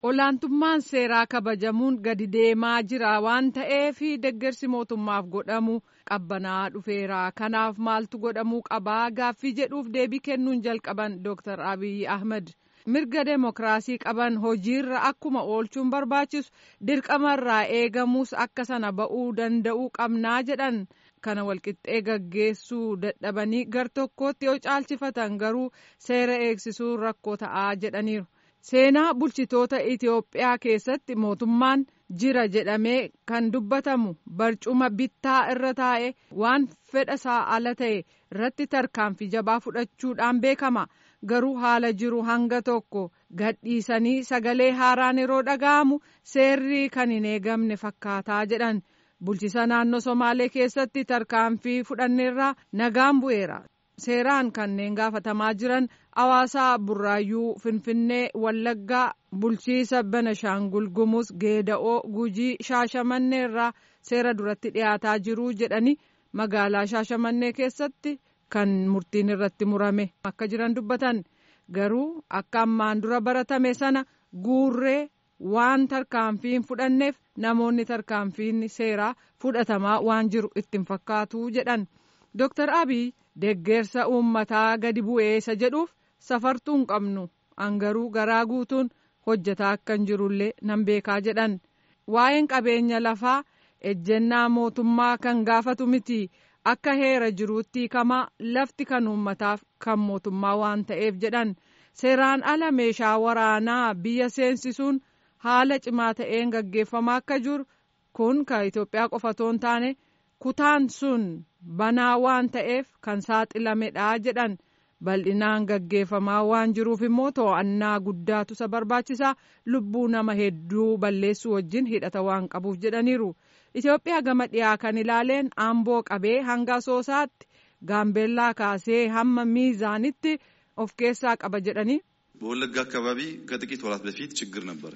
olaantummaan seeraa kabajamuun gadi deemaa jira waan ta'eef deggersi mootummaaf godhamu qabbanaa dhufeera kanaaf maaltu godhamuu qabaa gaaffii jedhuuf deebii kennuun jalqaban dooktar abiy ahmed mirga deemokiraasii qaban hojiirra akkuma oolchuun barbaachisu dirqamarraa eegamuus akka sana ba'uu danda'uu qabnaa jedhan kana walqixxee gaggeessuu dadhabanii gar tokkootti yoo caalchifatan garuu seera eegsisuun rakkoo ta'aa jedhaniiru. seenaa bulchitoota Itiyoophiyaa keessatti mootummaan jira jedhamee kan dubbatamu barcuma bittaa irra taa'e waan fedha isaa ala ta'e irratti tarkaanfii jabaa fudhachuudhaan beekama garuu haala jiru hanga tokko gadhiisanii sagalee haaraan yeroo dhaga'amu seerri kan hin eegamne fakkaataa jedhan bulchisa naannoo somaalee keessatti tarkaanfii fudhanneerraa nagaan bu'eera. seeraan kanneen gaafatamaa jiran hawaasaa burraayyuu finfinnee wallaggaa bulchiisa benashaangul gumuz geeda'oo gujii shaashamannee irraa seera duratti dhiyaataa jiru jedhanii magaalaa shaashamannee keessatti kan murtiin irratti murame akka jiran dubbatan garuu akka ammaan dura baratame sana guurree waan tarkaanfiin fudhanneef namoonni tarkaanfiin seeraa fudhatamaa waan jiru ittiin fakkaatu jedhan dooktar abiy. Deggeersa uummataa gadi bu'ee isa jedhuuf safartuu hin qabnu angaruu garaa guutuun hojjetaa akka hin jirullee nan beekaa jedhan waa'een qabeenya lafaa ejjennaa mootummaa kan gaafatu miti akka heera jiruutti hiikamaa lafti kan uummataaf kan mootummaa waan ta'eef jedhan seeraan ala meeshaa waraanaa biyya seensisuun haala cimaa ta'een gaggeeffamaa akka jiru kun kan Itoophiyaa qofa otoo hin taane kutaan sun. banaa waan ta'eef kan saaxilamedha jedhan bal'inaan gaggeeffamaa waan jiruuf immoo to'annaa guddaatu isa barbaachisaa lubbuu nama hedduu balleessuu wajjin hidhata waan qabuuf jedhaniiru itiyoophiyaa gama dhiyaa kan ilaaleen amboo qabee hanga asoosaatti gaambeellaa kaasee hamma miizaanitti of keessaa qaba jedhanii. በወለጋ አካባቢ ከጥቂት ወራት በፊት ችግር ነበር።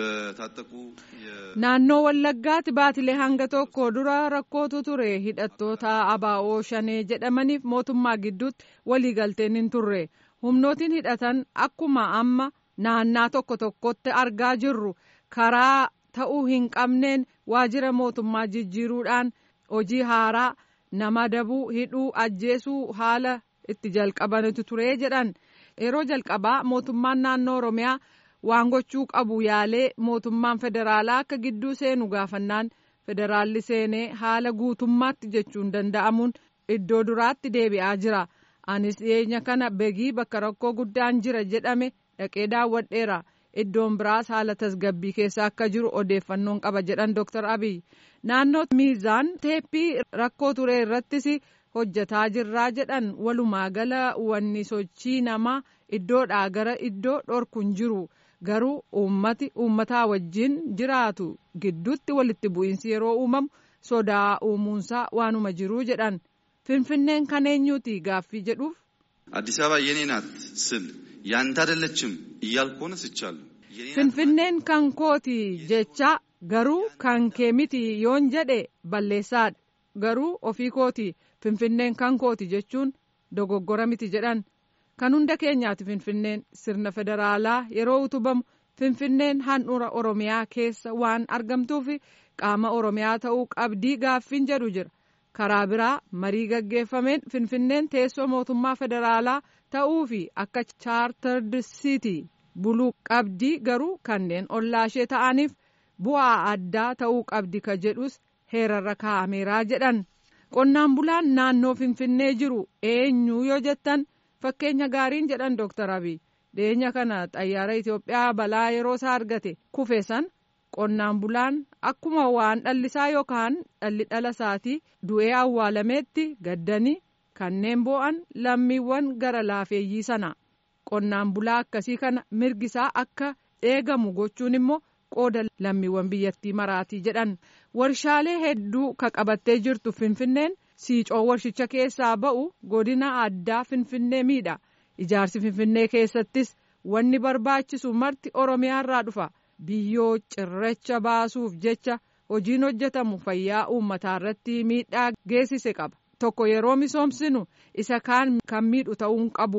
በታጠቁ naannoo wallaggaatti baatilee hanga tokko dura rakkootu ture hidhattoota abaa'oo shanee jedhamaniif mootummaa gidduutti waliigalteen hin turre humnootiin hidhatan akkuma amma naannaa tokko tokkotti argaa jirru karaa ta'uu hin qabneen waajjira mootummaa jijjiiruudhaan hojii haaraa nama dabuu hidhuu ajjeesuu haala itti jalqabanitu ture jedhan yeroo jalqabaa mootummaan naannoo oromiyaa. waan gochuu qabu yaalee mootummaan federaalaa akka gidduu seenu gaafannaan federaalli seenee haala guutummaatti jechuun danda'amuun iddoo duraatti deebi'aa jira anis dhiyeenya kana begii bakka rakkoo guddaan jira jedhame dhaqee daawwadheera iddoon biraas haala tasgabbii keessa akka jiru odeeffannoon qaba jedhan dooktar abiy naannoo miizaan teeppii rakkoo ture irrattis hojjetaa jirraa jedhan walumaa gala wanni sochii namaa iddoodhaa gara iddoo dhorkuun jiru. garuu uummati uummataa wajjin jiraatu gidduutti walitti bu'iinsi yeroo uumamu sodaa uumuunsaa waanuma jiruu jedhan finfinneen kan eenyuuti gaaffii jedhuuf. አዲስ አበባ የኔ ናት ስል ያንተ አይደለችም እያልኩ ሆነ ስቻለሁ። finfinneen kan kooti jecha garuu kan kee miti yoon jedhe balleessaadha garuu ofii kooti finfinneen kan kooti jechuun dogoggora miti jedhan. kan hunda keenyaati finfinneen sirna federaalaa yeroo utubamu finfinneen handhuura oromiyaa keessa waan argamtuuf qaama oromiyaa ta'uu qabdii gaaffiin jedhu jira karaa biraa marii gaggeeffameen finfinneen teessoo mootummaa federaalaa ta'uu fi akka chaartard siitii buluu qabdii garuu kanneen ollaashee ta'aniif bu'aa addaa ta'uu qabdi ka jedhus heerarra kaa'ameeraa jedhan qonnaan bulaan naannoo finfinnee jiru eenyu yoo jettan. fakkeenya gaariin jedhan dooktar abiy dhiyeenya kana xayyaara itiyoophiyaa balaa yeroo isaa argate kufe san qonnaan bulaan akkuma waan dhallisaa yookaan dhalli dhala isaatii du'ee awwaalameetti gaddanii kanneen boo'an lammiiwwan gara laafeeyyii sana qonnaan bulaa akkasii kana mirgisaa akka eegamu gochuun immoo qooda lammiiwwan biyyattii maraatii jedhan warshaalee hedduu ka qabattee jirtu finfinneen. siicoo warshicha keessaa ba'u godina addaa finfinnee miidha ijaarsi finfinnee keessattis wanni barbaachisu marti oromiyaarraa dhufa biyyoo cirracha baasuuf jecha hojiin hojjetamu fayyaa uummataa irratti miidhaa geessise qaba tokko yeroo misoomsinu isa kaan kan miidhu ta'uu qabu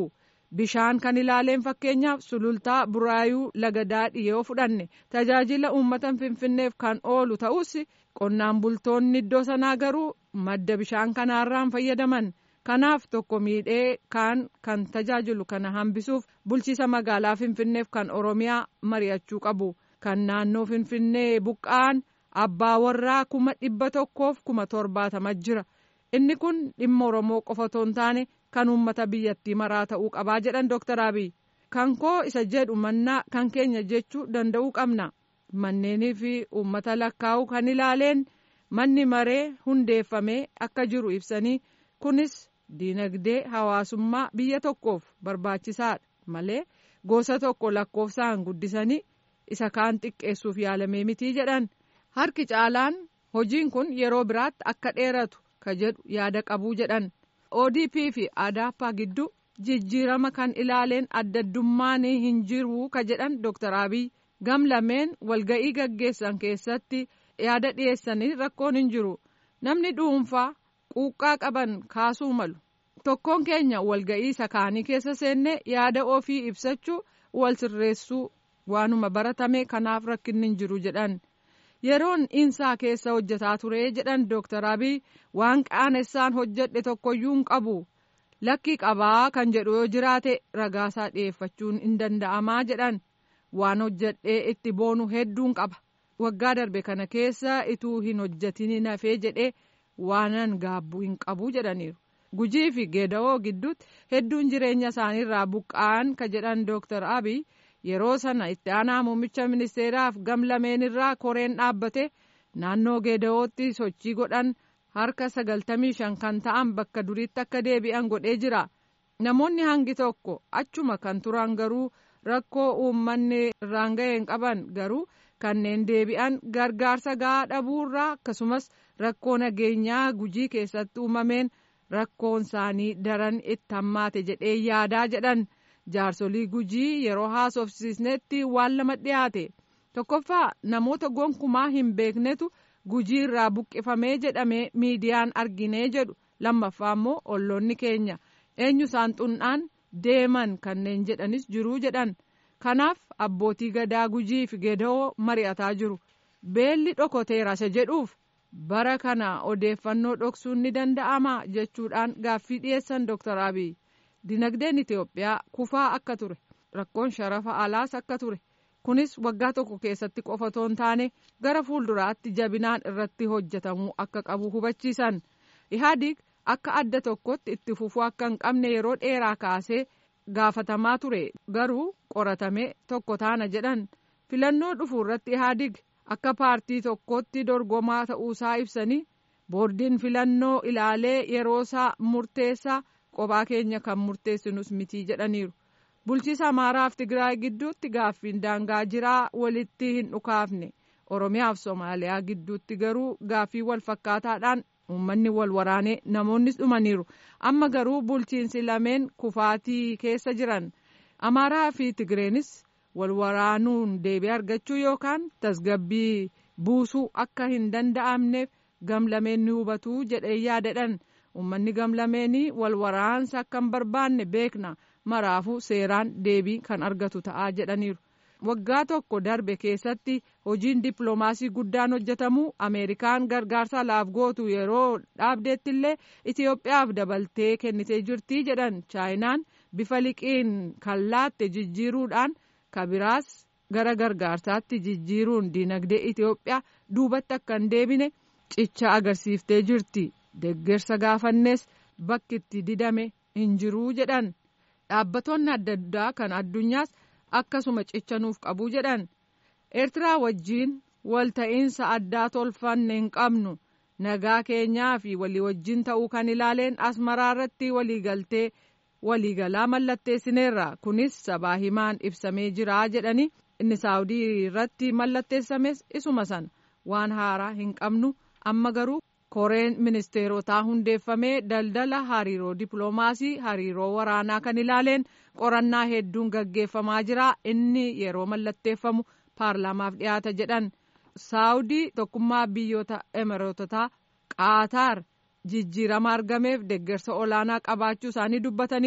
bishaan kan ilaaleen fakkeenyaaf sulultaa buraayuu laga daadhii yoo fudhanne tajaajila uummata finfinneef kan oolu ta'us qonnaan bultoonni iddoo sanaa garuu madda bishaan kanaarraan fayyadaman kanaaf tokko miidhee kaan kan tajaajilu kana hambisuuf bulchiisa magaalaa finfinneef kan oromiyaa mari'achuu qabu kan naannoo finfinnee buqqa'an abbaa warraa kuma dhibba tokkoof kuma torbaatama jira inni kun dhimma oromoo qofa otoo hin taane kan uummata biyyattii maraa ta'uu qabaa jedhan dooktar abiy kan koo isa jedhu mannaa kan keenya jechuu danda'uu qabna manneenii fi uummata lakkaa'uu kan ilaaleen manni maree hundeeffamee akka jiru ibsanii kunis diinagdee hawaasummaa biyya tokkoof barbaachisaadha malee gosa tokko lakkoofsaan guddisanii isa kaan xiqqeessuuf yaalamee mitii jedhan harki caalaan hojiin kun yeroo biraatti akka dheeratu ka jedhu yaada qabuu jedhan odp fi adaappaa gidduu jijjiirama kan ilaaleen addaddummaan hin jiru ka jedhan dooktar abiy gam lameen walga'ii gaggeessan keessatti yaada dhiyeessanii rakkoon hin jiru namni dhuunfaa quuqqaa qaban kaasuu malu tokkoon keenya walga'ii isa kaanii keessa seennee yaada ofii ibsachuu wal sirreessuu waanuma baratame kanaaf rakkinni hin jiru jedhan yeroon insaa keessa hojjetaa ture jedhan dooktar abiy waan qaanessaan hojjedhe tokkoyyuu hin qabu lakkii qabaa kan jedhu yoo jiraate ragaasaa dhiyeeffachuun hin danda'amaa jedhan waan hojjedhee itti boonu hedduun qaba waggaa darbe kana keessa ituu hin hojjetin hafee jedhee waanan gaabbuu hin qabu jedhaniiru gujii fi geeda'oo gidduutti hedduun jireenya isaaniirraa buqqa'an ka jedhan dooktar abiy yeroo sana itti aanaa muummicha ministeeraaf gam lameenirraa koreen dhaabbate naannoo geeda'ootti sochii godhan harka sagaltamii shan kan ta'an bakka duriitti akka deebi'an godhee jira namoonni hangi tokko achuma kan turan garuu rakkoo uummanni irraan ga'een qaban garuu kanneen deebi'an gargaarsa gahaa dhabuurraa akkasumas rakkoo nageenyaa gujii keessatti uumameen rakkoon isaanii daran itti hammaate jedhee yaadaa jedhan jaarsolii gujii yeroo haasofsiisnetti waan lama dhiyaate tokkoffaa namoota gonkumaa hin beeknetu gujii irraa buqqifamee jedhamee miidiyaan arginee jedhu lammaffaa immoo olloonni keenya eenyu isaan xunnaan deeman kanneen jedhanis jiruu jedhan kanaaf abbootii gadaa gujii fi geeda'oo mari'ataa jiru beelli dhokoteera isa jedhuuf bara kana odeeffannoo dhoksuun ni danda'ama jechuudhaan gaaffii dhiyeessan dooktar abiy dinagdeen itiyoophiyaa kufaa akka ture rakkoon sharafa alaas akka ture kunis waggaa tokko keessatti qofa otoo hin taane gara fuulduraatti jabinaan irratti hojjetamuu akka qabu hubachiisan ihaadig akka adda tokkotti itti fufuu akka hin qabne yeroo dheeraa kaasee gaafatamaa ture garuu qoratamee tokko taana jedhan filannoo dhufu irratti ihaadig akka paartii tokkotti dorgomaa ta'uusaa ibsanii boordiin filannoo ilaalee yeroosaa murteessaa qophaa keenya kan murteessinus mitii jedhaniiru bulchiisa amaaraaf tigraay gidduutti gaaffiin daangaa jiraa walitti hin dhukaafne oromiyaaf soomaaliyaa gidduutti garuu gaaffii wal fakkaataadhaan uummanni wal waraanee namoonnis dhumaniiru amma garuu bulchiinsi lameen kufaatii keessa jiran amaaraa fi tigreenis wal waraanuun deebii argachuu yookaan tasgabbii buusuu akka hin danda'amneef gamlameen ni hubatuu jedhee yaadadhan uummanni gamlameenii wal waraansa akka hin barbaanne beekna maraafuu seeraan deebii kan argatu ta'aa jedhaniiru waggaa tokko darbe keessatti hojiin dippiloomaasii guddaan hojjetamuu ameerikaan gargaarsa laaf gootu yeroo dhaabdeetti illee itiyoophiyaaf dabaltee kennitee jirtii jedhan chaayinaan bifa liqiin kan laatte jijjiiruudhaan kabiraas gara gargaarsaatti jijjiiruun dinagdee itiyoophiyaa duubatti akka hin deebine cicha agarsiiftee jirti deggersa gaafannees bakki itti didame hin jiruu jedhan dhaabbattoonni adda addaa kan addunyaas akkasuma cicha nuuf qabuu jedhan eertiraa wajjiin walta'iinsa addaa tolfanne hin qabnu nagaa keenyaa fi walii wajjin ta'uu kan ilaaleen asmaraa irratti waliigaltee waliigalaa mallatteessineerra kunis sabaa himaan ibsamee jira jedhani inni saawudii irratti mallatteessames isuma sana waan haaraa hin qabnu amma garuu koreen ministeerotaa hundeeffamee daldala hariiroo dippiloomaasii hariiroo waraanaa kan ilaaleen qorannaa hedduun gaggeeffamaa jira inni yeroo mallatteeffamu paarlaamaaf dhiyaata jedhan saawudii tokkummaa biyyoota emiroototaa qaataar jijjiirama argameef deggersa olaanaa qabaachuu isaanii dubbataniiru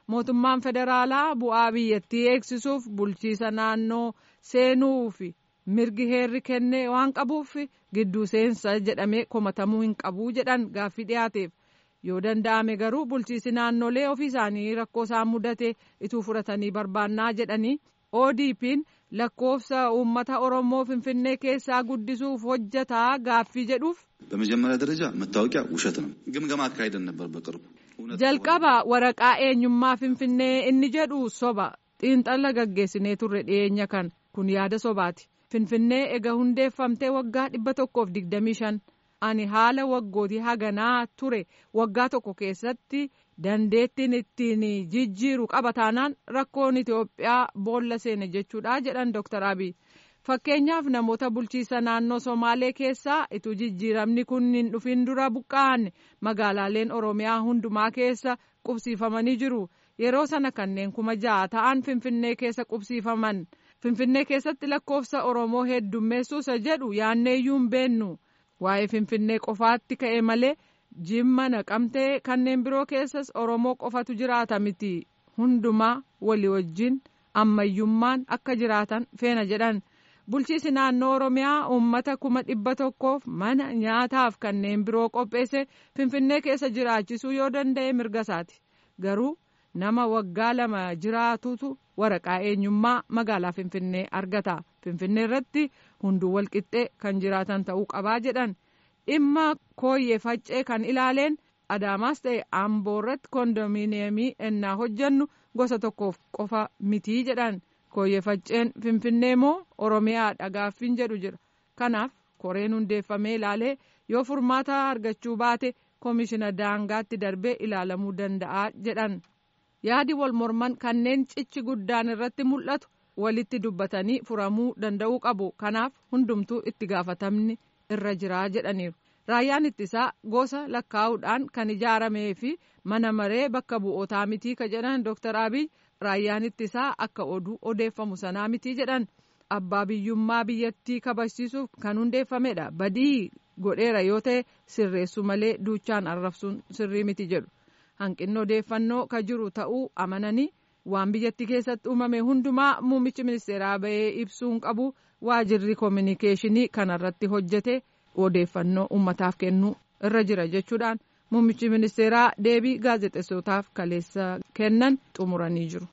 mootummaan federaalaa bu'aa biyyattii eegsisuuf bulchiisa naannoo seenuuf mirgi heerri kennee waan qabuuf gidduu seensa jedhamee komatamuu hin qabu jedhan gaaffii dhiyaateef yoo danda'ame garuu bulchiisi naannolee ofii isaanii rakkoo isaan mudate ituu fudhatanii barbaannaa jedhanii ODP'n lakkoofsa uummata oromoo finfinnee keessaa guddisuuf hojjataa gaaffii jedhuuf. በመጀመሪያ ደረጃ መታወቂያ ውሸት ነው። ግምገማ አካሄደን ነበር በቅርቡ jalqaba waraqaa eenyummaa finfinnee inni jedhu soba xiinxala gaggeessinee turre dhiyeenya kan kun yaada sobaati finfinnee ega hundeeffamtee waggaa dhibba tokkoof digdamii shan ani haala waggootii haganaa ture waggaa tokko keessatti dandeettiin ittiin jijjiiru qaba taanaan rakkoon itiyoophiyaa boolla seene jechuudha jedhan dooktar abiy fakkeenyaaf namoota bulchiisa naannoo somaalee keessaa ituu jijjiiramni kun hin dhufin dura buqqa'an magaalaaleen oromiyaa hundumaa keessa qubsiifamanii jiru yeroo sana kanneen kuma ja'a ta'an finfinnee keessa qubsiifaman finfinnee keessatti lakkoofsa oromoo heddummeessuusa jedhu yaanneeyyuu hin beennu waa'ee finfinnee qofaatti ka'e malee jimma naqamtee kanneen biroo keessas oromoo qofatu jiraata miti hundumaa walii wajjin ammayyummaan akka jiraatan feena jedhan. bulchiisi naannoo oromiyaa uummata kuma dhibba tokkoof mana nyaataaf kanneen biroo qopheesse finfinnee keessa jiraachisuu yoo danda'e mirga isaati garuu nama waggaa lama jiraatutu waraqaa eenyummaa magaalaa finfinnee argata finfinnee irratti hunduu walqixxee kan jiraatan ta'uu qabaa jedhan dhimma kooyyee faccee kan ilaaleen adaamaas ta'e amboo irratti kondominiyeemii ennaa hojjannu gosa tokkoof qofa mitii jedhan. kooyyee facceen finfinnee moo oromiyaa gaaffiin jedhu jira kanaaf koreen hundeeffamee ilaalee yoo furmaata argachuu baate koomishina daangaatti darbee ilaalamuu danda'a jedhan yaadi wal morman kanneen cichi guddaan irratti mul'atu walitti dubbatanii furamuu danda'uu qabu kanaaf hundumtuu itti gaafatamni irra jiraa jedhaniiru raayyaan ittisaa gosa lakkaa'uudhaan kan ijaaramee fi mana maree bakka bu'ootaa mitii ka jedhan dooktar abiy raayyaan ittisaa akka oduu odeeffamu sanaa mitii jedhan abbaa biyyummaa biyyattii kabachiisuuf kan hundeeffamedha badii godheera yoo ta'e sirreessu malee duuchaan arrabsuun sirrii miti jedhu hanqinni odeeffannoo ka jiru ta'uu amananii waan biyyattii keessatti uumame hundumaa muummichi ministeeraa bahee ibsuun qabu waajirri koominikeeshinii kanarratti hojjete odeeffannoo uummataaf kennuu irra jira jechuudhaan muummichi ministeeraa deebii gaazexeessotaaf kaleessa kennan xumuranii jiru.